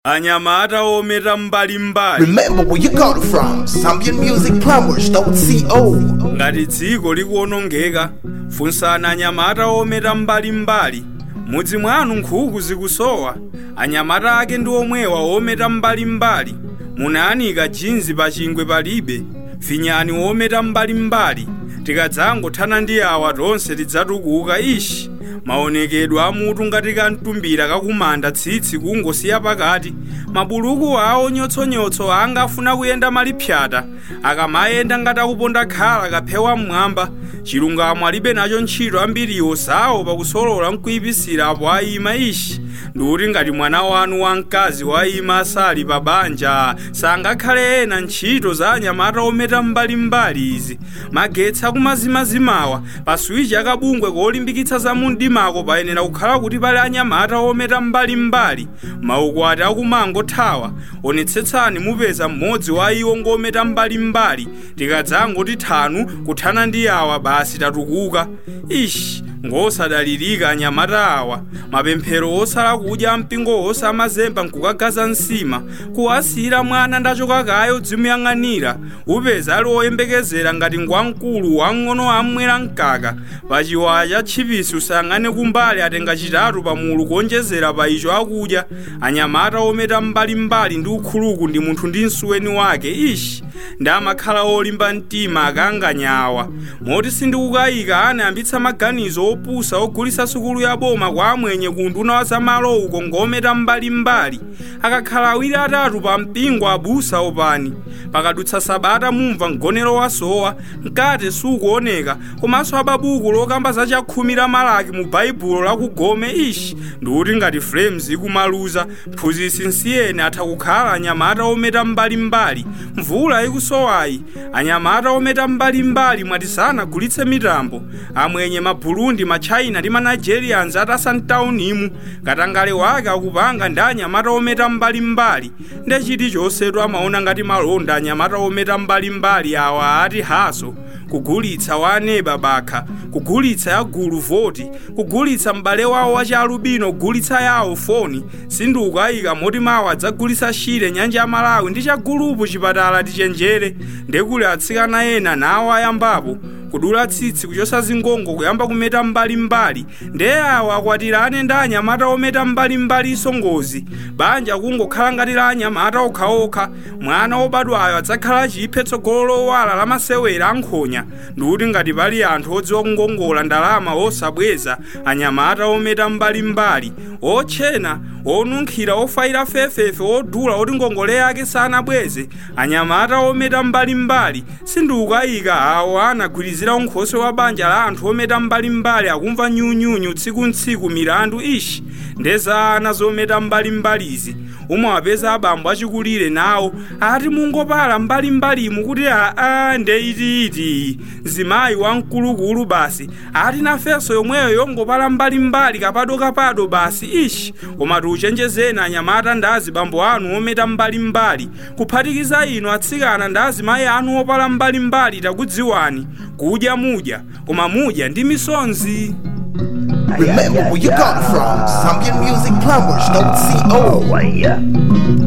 anyamata ometa mbalimbali Remember where you got it from. Zambian Music Plumbers.co. ngati dziko likuwonongeka funsani anyamata ometa mbalimbali mudzi mwanu nkhuku zikusowa anyamata ake ndi omwewa ometa mbalimbali munayanika jinzi pa chingwe palibe finyani ometa mbalimbali tikadzangothana ndi awa tonse tidzatukuka ishi maonekedwe amutu ngati kamtumbira kakumanda tsitsi kungosiya pakati mabuluku awo nyotsonyotso anga afuna kuyenda malipyata akamayenda ngati akuponda khala kaphewa mmwamba chilungamo alibe nacho ntchito ambiriwo zawo pakusolola nkuyipisira apo ayima ishi ndikuti ngati mwana wanu wamkazi wayima asali pa banja sangakhale ena ntchito za anyamata ometa mbalimbali izi magetsi akumazimazimawa pa swichi akabungwe kolimbikitsa za mundimako payenera kukhala kuti pali anyamata ometa mbalimbali maukwati akumangothawa onetsetsani mupeza mmodzi wa iwo ngometa mbalimbali tikadzangoti thanu kuthana ndi awa basi tatukuka ishi ngosadalirika anyamata awa mapemphero osala kudya mpingo osamazemba nkukagaza nsima kuwasiyira mwana ndachoka kayo dzimuyang'anira upeza ali oyembekezera ngati ngwamkulu wang'ono amwera mkaka pachiwaya cha tchipisi usayang'ane kumbali atenga chitatu pamulu kuonjezera pa icho akudya anyamata ometa mbalimbali ndi ukhuluku ndi munthu ndi msuweni wake ishi ndi amakhala olimba mtima akanganyawa moti sindikukayika anayambitsa maganizo opusa ogulitsa sukulu ya boma kwa amwenye ku nduna wa zamalo uko ngometa mbalimbali akakhala awiri atatu pa mpingo abusa opani pakadutsa sabata mumva mgonero wasowa mkate sukuoneka komanso ababuku lokamba za chakhumi la malaki mu baibulo lakugome ishi ndikuti ngati frames ikumaluza mphunzitsi nsiyene atha kukhala anyamata ometa mbalimbali mvula ikusowayi anyamata ometa mbalimbali mwati sanagulitse mitambo amwenye maburundi machina ndi manigerians atasantaunimu katangale wake akupanga ndi anyamata ometa mbalimbali nde chilichonsetu amaona ngati malonda anyamata ometa mbalimbali awa ati haso kugulitsa wa aneba bakha kugulitsa ya gulu voti kugulitsa m'bale wawo wa chalubino kugulitsa yawo foni sindikukayika moti mawa adzagulitsa shire nyanja ya malawi ndi chagulupu chipatala tichenjere ndekuli atsikana ena nawo ayambapo kudula tsitsi kuchosa zingongo kuyamba kumeta mbalimbali nde awa akwatirane ndi anyamata ometa mbalimbalinso ngozi banja kungokhala ngati la anyamata okhaokha mwana wobadwayo adzakhala chiphe tsogolo lowala lamasewera ankhonya ndikuti ngati pali anthu odziwa kungongola ndalama osabweza anyamata ometa mbalimbali otchena onunkhira ofayira fefefe odula oti ngongole yake sanabweze anyamata ometa mbalimbali sindikukayika awo anagwirizira unkhosi wa banja la anthu ometa mbalimbali akumva nyunyunyu tsiku milandu ishi ndeza ana zometa mbalimbalizi umawapeza abambo achikulire nawo ati mungopala mbalimbalimu kuti aa ndeitiiti zimayi wamkulukulu basi ati nafenso yomweyo yongopala mbalimbali kapadokapado basi ishi koma tiuchenjezeni anyamata ndi azibambo anu ometa mbalimbali kuphatikiza inu atsikana ndi azimayi anu opala mbalimbali takudziwani kudya mudya koma mudya ndi misonzi Remember where you got it from. Zambian Music Plumbers.co. Oh, yeah.